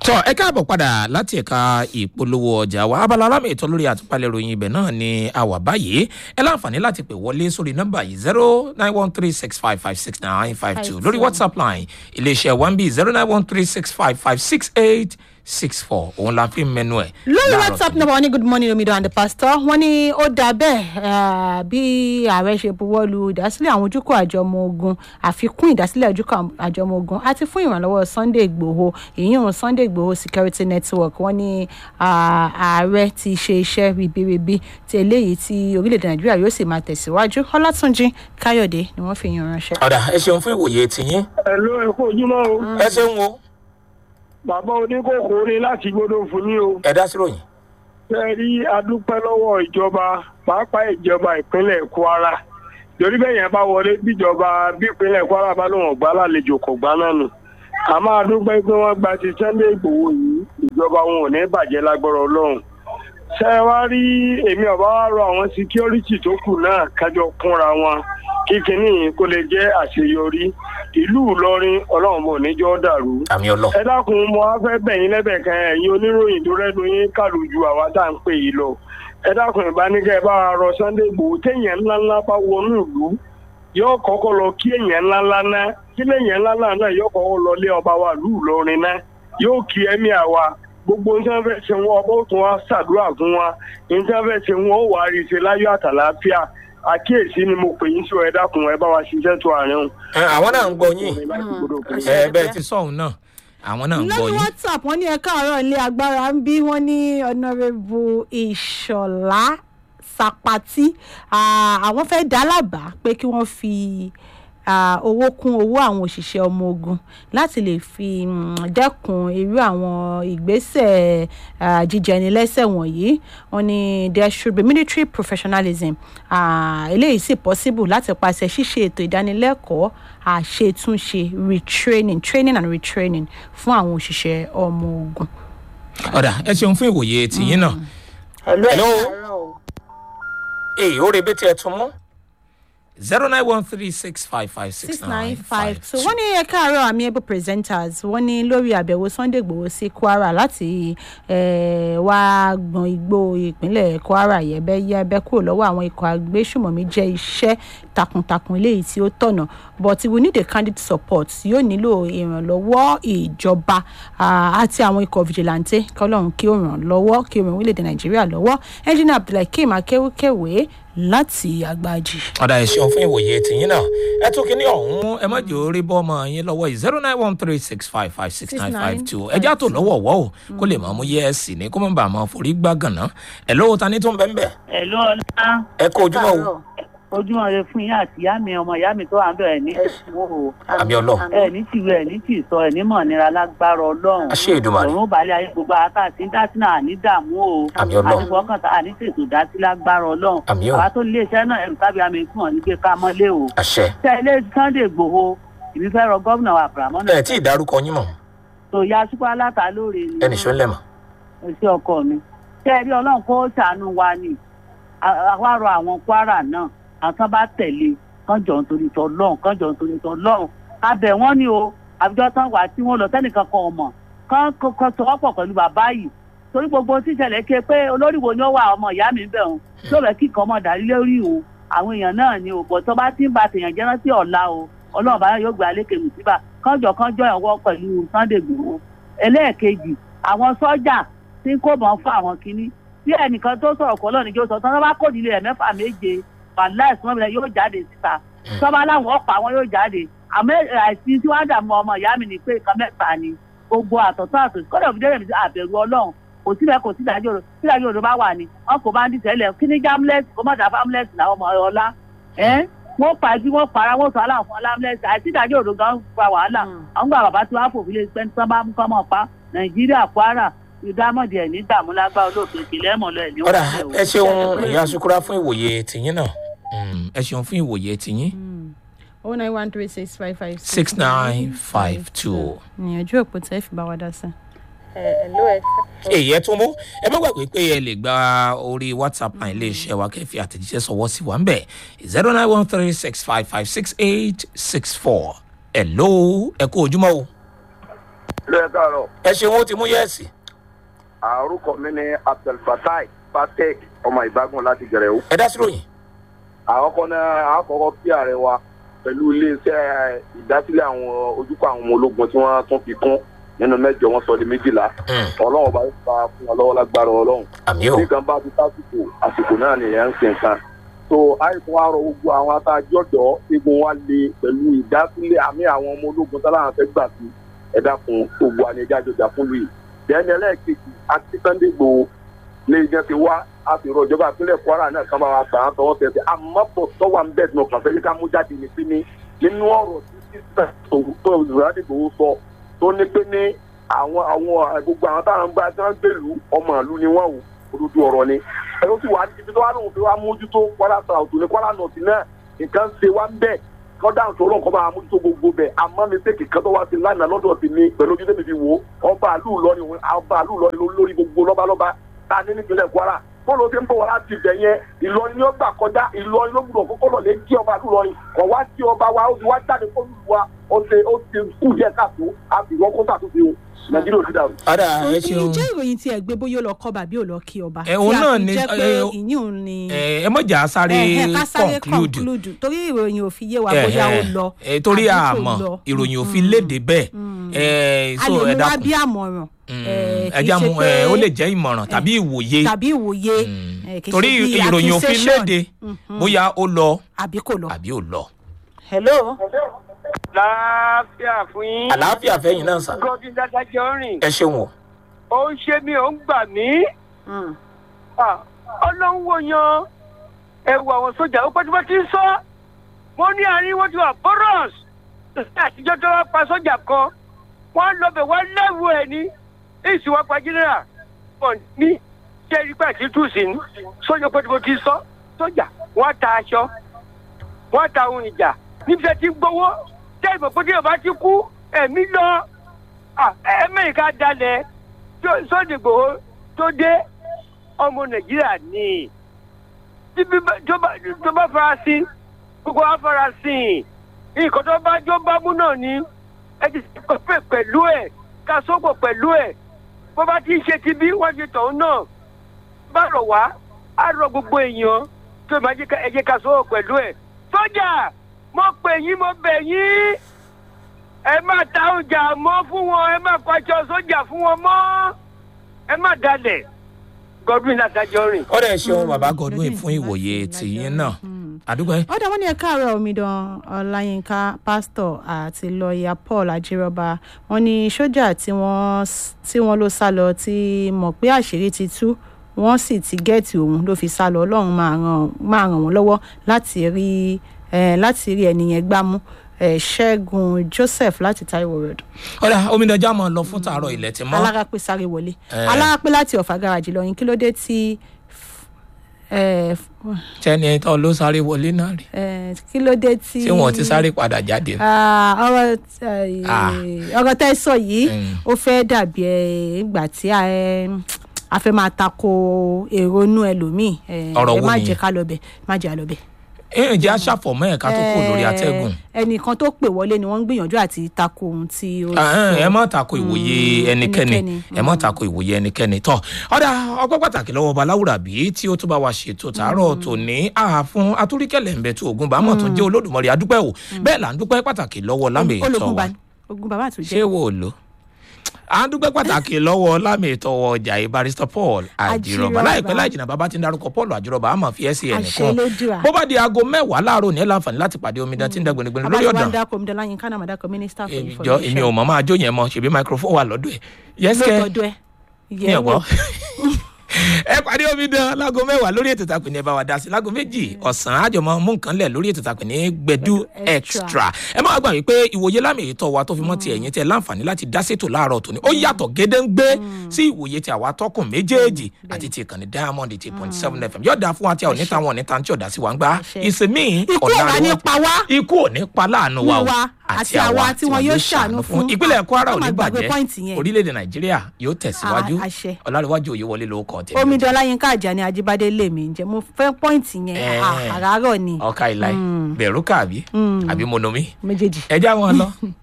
tọ ẹ káàbọ̀ padà láti ẹ̀ka ìpolówó ọjà wa abala alámì ètò lórí àtúpalẹ̀ ìròyìn ibẹ̀ náà ni a wà báyìí ẹ láǹfààní láti pè wọlé sórí nọ́mbà yìí zero nine one three six five five six nine five two lórí whatsapp line iléeṣẹ́ one b zero nine one three six five five six eight six four òun la fi ń mẹnu ẹ̀. lórí láàárọ̀ whatsapp tòní. number wọn ní good morning omidan and the pastor wọn ní ó dáa bẹ́ẹ̀ eh, bí ààrẹ ṣe buwọ́ lu ìdásílẹ̀ àwọn ojúkọ̀ àjọ ọmọ ogun àfikún ìdásílẹ̀ ojúkọ̀ àjọ ọmọ ogun àti fún ìrànlọ́wọ́ sunday igbòho ìyíhun sunday igbòho security network wọn ní ah, ààrẹ ti ṣe iṣẹ́ ribiribi ti eléyìí tí orílẹ̀-èdè nàìjíríà yóò sì máa tẹ̀síwájú ọlátúnjì káyọ̀dé ni wọ́n fi yan ránṣẹ́. ọ̀dà ẹ ṣeun fún ìwòye tiyín Ẹ̀lú ẹ̀kọ́ ojúmọ́ o. ẹ ṣeun o Bàbá oníkókó ní láti gbódò fún ní o. ẹ dá sí ròyìn. Ṣé rí adúpẹ́ lọ́wọ́ ìjọba pàápàá ìjọba ìpínlẹ̀ Kwara. Torí bẹ́ẹ̀ yẹn bá wọlé bíjọba bí ìpínlẹ̀ Kwara bá lóun ọ̀gbá lálejò kò gbá náà nù. A máa dúpẹ́ pé wọ́n gba ti Sunday Ìgbòho yìí ìjọba wọn ò ní bàjẹ́ lágbára Ọlọ́run. Ṣé ẹ wá rí èmi ọ̀bá wa rọ àwọn síkírọ́rìtì tó kù náà kájọ kúnra wọn kí kinní yìí kó lè jẹ́ àṣeyọrí. Ìlú Ìlọrin Ọlọ́run bò níjọ́ dàrú àmì ọlọ. ẹ dákun mo wá fẹ́ bẹ̀yìn lẹ́bẹ̀ kan ẹ̀yin oníròyìn tó rẹ́nu yín kàlù ju àwa tá à ń pè yìí lọ ẹ dákun ìbánikẹ́ ẹ bá wa rọ sunday igbòho téèyàn ńláńlá bá wọnú ìlú yóò kọ́kọ́ lọ kí èèyàn ńláńlá náà kí lèèyàn ńláńlá náà yóò kọ́kọ́ lọ lé ọba wa lù lọrin náà yóò kí ẹ̀mí àwa gbogbo nǹkan fẹ́ ṣe wọn ọba ó tún wá ṣàdúrà fún wa nǹkan fẹ́ ṣe wọn ó wà á rí i ṣe láyọ̀ àtàlàáfíà àkíyèsí ni mo pè yín sí ẹ dákun ẹ bá wa ṣiṣẹ́ tó àárín o. ẹ, àwọn náà ń gbọ́ yín Mm. ẹ bẹ́ẹ̀ ti sọ̀hún náà àwọn náà ń gbọ́ lórí yín. whatsapp wọn ní ẹka àárọ̀ ilé agbára ń bí wọn ní ọ̀nàrẹ́bù ìṣọ̀lá sapati Ah, àwọn fẹ́ dá lábàá pé kí wọ́n fi ah, owó kún owó àwọn òṣìṣẹ́ ọmọ ogun láti lè fi mm, dẹ́kun irú àwọn ìgbésẹ̀ ah, jíjẹnilẹ́sẹ̀ wọ̀nyí wọn ní there should be military professionalism Ah, eléyìí sì possible láti pàṣẹ ṣíṣe ètò ìdánilẹ́kọ̀ọ́ àṣetúnṣe retraining training and retraining fún àwọn òṣìṣẹ́ ọmọ ogun. ọ̀dà ẹ ṣeun fún ìwòye tiyín náà. Hello. Hello. Hello. èyí ó rebé tí ẹ tún mú. zero nine one three six five five six six nine nine five five two wọ́n ní ẹ̀ka àárọ̀ amiable presenters wọ́n ní lórí àbẹ̀wò sunday igbòho sí kwara láti eh, wá gbọ̀n igbó ìpínlẹ̀ kwara yẹ̀bẹ́yẹ́bẹ́ kúrò lọ́wọ́ àwọn ikọ̀ agbésùmọ̀mí jẹ́ iṣẹ́ takuntakun eléyìí tí ó tọ̀nà but we need a candid support yóò nílò ìrànlọ́wọ́ ìjọba ah, àti àwọn ikọ̀ vigilante kọ́lọ́run kí ó ràn lọ́wọ́ kí ó ràn orílẹ̀-èdè nàìjíríà lọ́wọ́ engineer abdulhakeem akéwkéwé láti àgbàjì. ọ̀dà ẹ ṣeun fún ìwòye tiyín náà ẹ tún kí ní ọ̀hún ẹ má jẹ́ orí bọ́ ọmọ yín lọ́wọ́ yìí zero nine one three six five five six nine five two ẹ já tó lọ́wọ́ wọ́ o kó lè máa mú yẹ́ẹ̀sì ní kó má bàa máa forí gbá gànà ẹ lówó ta ní tó ń bẹ́ ń bẹ̀ Hello ọlá. ẹ kó ojúmọ́ o ojúmọ́ rẹ fún yín àti ìyá mi ọmọ ìyá mi tó wà ń bẹ̀rẹ̀ ní ìṣòwò o. àmì ọlọ ẹ ní tìwé ẹ ní tì sọ ẹ ní mọ̀ nira lágbára ọlọ́run. àṣẹ ìdùmarè ọ̀run balẹ̀ ayé gbogbo àtà tí ń dá sí náà ní dààmú o. Àmì Ọlọ́run. àti fọkàn tá a ní ṣètò dá sí lágbára ọlọ́run. Àmì o. àwa tó lé iṣẹ́ náà ẹ̀rù tábí àmì fún ọ ní pé ká mọ́lé o. àṣẹ tẹ́ ilé sunday gbòho ìbí fẹ́ rọ gómìnà wa abrahamu ẹ tí ì dárúkọ yín mọ̀ tó ya sípò aláta lóore ni. ẹnì ṣó ń lẹ̀ mọ̀ èsì ọkọ mi tẹ́ ẹ rí ọlọ́run kó ṣàánú wa ni À- àwa rọ àwọn kwara náà àwọn kan bá tẹ̀lé kán jọ nítorí tọ lọ́hùn kán jọ nítorí tọ lọ́hùn abẹ wọn ni o àbíjọ tán wà tí wọn lọ tẹnìkan kan ọmọ kán kán sọwọ́pọ̀ pẹ̀lú bàbá yìí torí gbogbo tíṣẹlẹ̀ ké pé olórí wo ni ó wà ọmọ ìyá mi bẹ̀ wọn tó bẹ̀ kí kan mọ̀ dárí lórí o àwọn èèyàn náà ni o bọ̀ tó bá ti ń ba tèèyàn jẹ́ rántí ọ̀la o ọlọ́run bá yóò gbé alékè mùsíbà kánjọ kánjọ ẹ̀wọ́ pẹ̀lú sunday gbòó ẹlẹ́ẹ̀kejì àwọn sọ́jà tí ń kó bọ̀ fún àwọn kinní tí ẹnìkan tó sọ̀rọ̀ kọ́ lọ́nà ìjọ sọ tán bá kò nílé ẹ̀ mẹ́fà méje wàhálà ìsúnmọ́ mi yóò jáde síta tọ́ba láwọn ọ̀pá wọn yóò jáde àmọ́ àìsí tí wọ́n dààmú ọmọ ìyá mi ní pé nǹkan mẹ́ta ni gbogbo àtọ̀tọ̀ àtọ̀tọ̀ kọ́dọ̀ fi dẹ́rẹ̀ mi sí àbẹ̀rù ọlọ́run kò síbẹ̀ kò sí ìdájọ́ rẹ̀ tí ìdájọ́ rẹ̀ bá wà ní wọn kò bá ń dìtẹ̀ lẹ̀ kí ní jámúlẹ̀sì kó má dà fámúlẹ̀sì làwọn ọmọ ọlá ẹ́ wọ́n pa ibi wọ́n para wọ́n sọ aláwọ̀ fún alámúlẹ̀sì àìsí ìdájọ́ rẹ̀ gan fa wàhálà àwọn gbà bàbá tí wàá fòfin lè pẹ́ tí wọ́n bá mú kọ́mọ̀ pa nàìjíríà kwara ìdámọ̀dì ẹ̀ ní dààmúlágbá olóòtú ìpìlẹ̀ mọ̀ lọ ẹ̀ ní ọ̀dà wọ́n ẹ ṣeun ìyá sukura fún ìwòye tiyín náà Mm, ẹ ṣeun fún ìwòye tiyín oh nine one three six five five six nine five two. ìyànjú òpó tẹ́ fi bá wa dá sí. Hello, ẹ èyí ẹ tún mú ẹ má gbàgbé pé ẹ lè gba orí whatsapp line iléeṣẹ́ wa kẹ́fì àtẹ̀jíṣẹ́ sọ̀wọ́ sí wa ń bẹ̀ zero nine one three six five five six eight six four ẹ̀ ló ẹ kú ojúmọ́ o lẹ́yìn káàárọ̀ ẹ ṣeun ó ti mú yẹ́ẹ̀sì. àrùkọ mi ní abdulfatai patek ọmọ ìbágun láti gẹ̀rẹ́ o. ẹ dá sí ròyìn. àkọ́kọ́ náà àkọ́kọ́ kí ààrẹ wa pẹ̀lú iléeṣẹ́ ìdásílẹ̀ àwọn ojúkọ̀ àwọn ọmọ ológun tí wọ́n tún fi kún nínú mẹ́jọ wọn sọ di méjìlá ọlọ́run bá yóò fa fún wọn lọ́wọ́ lágbára ọlọ́run àmì ò nǹkan bá ti tásìkò àsìkò náà nìyẹn ń sin nǹkan so àìsàn wa rọ gbogbo àwọn atajọ́dọ̀ egun wa le pẹ̀lú ìdásílẹ̀ àmì àwọn ọmọ ológun táláwọn fẹ́ gbà sí ẹ̀dá fún gbogbo àníjà jọjà fún luyi bẹ́ẹ̀ni ẹlẹ́ẹ̀kejì àti sunday gbòó lè jẹ́ ti wá a sì rọ ìjọba ìpínlẹ̀ kwara náà kan bá wa gbà án tọwọ́ tẹ̀sí àmọ́pọ̀ tọ́wà ń bẹ̀ tí mo kàn fẹ́ yí ká mú jáde ní sí ní nínú ọ̀rọ̀ tí sísè tó ìrọ̀lẹ́ gbòó sọ tó ní pé ní àwọn àwọn gbogbo àwọn táwọn gbá tí wọ́n gbèlú ọmọ ìlú ni wọ́n wò olójú ọ̀rọ̀ ni ẹ̀rọ sì wà níbi tó wà lóhùn fi wá mójútó kwara south ní kwara north náà nǹkan ṣe wá ń bẹ̀ kọ́dà ń sọ̀rọ̀ nǹkan máa mójútó gbogbo bẹ̀ àmọ́ mi pé kìkan tó wá sí lánàá lọ́dọ̀ sí mi pẹ̀lú ojú tèmi fi wò ó ọba àlù lọ́ni ọba àlù lọ́ni lórí gbogbo lọ́balọ́ba tá a ní nípínlẹ̀ kwara bọ́ọ̀lù tí ń bọ̀ wá láti ibẹ̀ yẹn ìlọrin ni ó gbà kọjá ìlọrin ló gbúdọ̀ kókó lọ lé kí ọba àlù lọ́rin kọ̀ wá kí ọba wa ó ti wá jáde kó lù wá ó ti ó ti kú díẹ̀ káàtó àbí wọ́n kó sàtúnṣe o nàìjíríà ò ní dàrú. ọ̀dà ẹ ṣeun. ǹjẹ́ ìròyìn tí ẹ gbé bóyá ó lọ kọ́ bàbí ò lọ kí ọba. Ẹ, òun tí a náà fi ni- jẹ́ pé ẹ, ìyún ni. ẹ ẹ mọ̀jà sáré Ẹ̀hẹ̀, ká sáré conclude. conclude torí ìròyìn ò fi yé wa bóyá ó Ẹ̀hẹ̀, lọ. ẹ, torí àbí kò àmọ́ lọ. ìròyìn ò fi léde bẹ́ẹ̀ ẹ a so lè ẹ mú wá dákun bí àmọ̀ràn. eh, kì í ẹja ṣe mu pé- ẹ ó lè jẹ́ ìmọ̀ràn tàbí ìwòye tàbí ìwòye. Mm. eh, kì í torí ṣe bí ìròyìn ò fi accusation. léde Mhm. bóyá ó lọ àbí kò lọ. àbí ò lọ. hello. láàfíà fún yín. àlàáfíà fẹ́yìn náà sà gọ́dún dádájọ́ rìn. ẹ ṣeun o. ó ń ṣe mí ó ń gbà mí. Mm. Ah, ọlọ́run wò yan ẹ̀wù àwọn sójà ó pẹ́ tí wọ́n ti ń sọ. wọ́n ní àárín wọn ti wà boros. àtijọ́ tó wá pa sójà kan wọ́n lọ bẹ̀ wọ́n lẹ́wù ẹ̀ ní èsì wọn pa jẹ́nẹ́rà. wọ́n ní ṣé ẹni pẹ́ sí tùsí ní sójà pẹ́ tí wọ́n ti sọ. sójà wọ́n ta aṣọ wọ́n ta ohun ìjà níbi tí ń gbowó tẹ́ ìmọ̀ pé tí yorùbá ti kú ẹ̀mí lọ Ah, amẹ́ríkà dalẹ̀ sọ́ọ̀dì gbòó tó dé ọmọ nàìjíríà ní tí bí bá- tó bá- tó bá fara sí gbogbo wa fara sí nǹkan tó bá jó bá mú náà ni ẹ ti pè pẹ̀lú ẹ̀ ká sógbò pẹ̀lú ẹ̀ bó bá ti ń ṣe ti bí wọ́n ti tọ̀hún náà bá rọ̀ wá á rọ gbogbo èèyàn tó máa jẹ́ ká ẹ jẹ́ ká sógbò pẹ̀lú ẹ̀ sójà mo pè yín mo bẹ̀ yín ẹ má ta ọjà mọ́ fún wọn ẹ má pàṣọ sójà fún wọn mọ́ ẹ má dalẹ̀ godwin adájọ́ rìn. ọ̀rẹ́ ẹ ṣeun bàbá godwin fún ìwòye tìyín náà àdúgbò ẹ. ọ̀dà wọn ní ẹ̀ka àárọ̀ omidan ọláyínká pásítọ̀ àti lọ́ọ̀yà paul ajírọ́ba wọn ní sójà tí wọ́n s- tí wọ́n ló sá lọ tí mọ̀ pé àṣírí ti tú wọ́n sì ti gẹ́ẹ̀tì òun ló fi sá lọ ọlọ́run máa ràn máa ràn wọ́n lọ́wọ́ láti rí eh, láti rí ẹni yẹn gbámú eh, ṣẹ́gun joseph láti taiwo road ọ̀rẹ́ omidanjà máa lọ fún tààrọ̀ ilẹ̀ tí mọ́. alárápẹ́ sáré wọlé Eh. alárápẹ́ láti ọ̀fà gáràjì lọ́yìn kí ló dé tí eh, tẹ́ni ẹ̀ tọ́ ló sáré wọlé náà rí. eh, kí ló dé tí tí wọ́n ti sáré padà jáde. Ah, ọ̀rọ̀ Ah. eh, ọ̀rọ̀ tẹ́ ẹ sọ yìí Mm. ó fẹ́ dàbí ẹ ìgbà tí a ẹ, a fẹ́ máa tako èrò inú ẹlòmíì ẹ Ọ̀rọ̀ ẹ wo má nìyẹn? jẹ́ ká lọ bẹ̀ má jẹ́ àlọ́ bẹ̀. ẹ ǹjẹ́ aṣàfọ̀mọ́ ẹ̀ka tó kù lórí atẹ́gùn. ẹnìkan tó pè wọlé ni wọ́n ń gbìyànjú àti tako ohun tí ó Ah, sọ. ẹ má tako ìwòye ẹnikẹ́ni ẹnikẹ́ni. ẹ má tako ìwòye ẹnikẹ́ni tọ́ ọ̀dà ọgbọ́n pàtàkì lọ́wọ́ ọba láwùrà bí tí ó tún bá wa ṣètò tààrọ̀ tòní àfún atúríkẹ̀lẹ̀ ńbẹ tó ogun bámọ̀ tó jẹ́ olódùmarè adúpẹ́ o bẹ́ẹ̀ là ń dúpẹ́ pàtàkì lọ́wọ́ lámì ìtọ́ ológun wa bá ogun bàbá àtúnjẹ. ṣé wo lò à ń dúpẹ́ pàtàkì lọ́wọ́ lámì ìtọ́wọ́ ọjà yìí barista paul àjìrọ̀bà Àjìrọ̀bà. láìpẹ́ láìjìnà bàbá ti ń darúkọ paul àjìrọ̀bà àmọ́ fi ẹ́ sí àṣẹ ẹnìkan lójúà. bó bá di aago mẹ́wàá láàárọ̀ ní ẹ̀ láǹfààní láti pàdé omidan tí ń dá gbẹnugbẹnu lórí abájọ wa ọ̀dàn ń dákọ̀ omi dọ́là yín kánà màdàkọ̀ mínísítà fún jọ èmi ò mọ̀ máa jó yẹn mọ́ ṣèbí microphone wà lọ́dọ̀ ẹ̀ yẹ́sẹ̀ lóòótọ́ ẹ ní ẹ̀gbọ́n ẹ pàdé omi dán láago mẹ́wàá lórí ètò ìtàkùn ní ẹ bá wa dá sí láago méjì ọ̀sán àjọmọ́ mú nǹkan lẹ̀ lórí ètò ìtàkùn ní gbẹdú extra ẹ má gbà wípé ìwòye lámì ètò wa tó fi mọ́ ti ẹ̀yìn tẹ láǹfààní láti dá sétò láàárọ̀ tòní ó yàtọ̀ gédéǹgbé sí ìwòye tí àwa tọkùn méjèèjì àti ti ìkànnì diamond eight point seven fm yóò dáa fún wa tí a ò ní ta wọn ò ní ta tí ò dá sí wa ń gbá Àṣẹ. ìsinmi ikú ọ̀rá ní pa wá ikú ò ní pa láàánú wa o Wa àti àwa tí wọn yóò ṣàánú fún. ìpínlẹ̀ kwara ò Má ní gbàgbé bàjẹ́ point yẹn. orílẹ̀-èdè nàìjíríà yóò tẹ̀síwájú Ah, àṣẹ. ọlárẹ̀wájú òye wọlé ló kọ́ tẹ̀lé omi dọ́là yín káàjà ni ajíbádé lè mí jẹ́ mo fẹ́ pọ́ìntì yẹn Eh. Ah, àràárọ̀ ni ọkà ìlà bẹ̀rù kàbí àbí monomi méjèèjì. ẹ já wọn lọ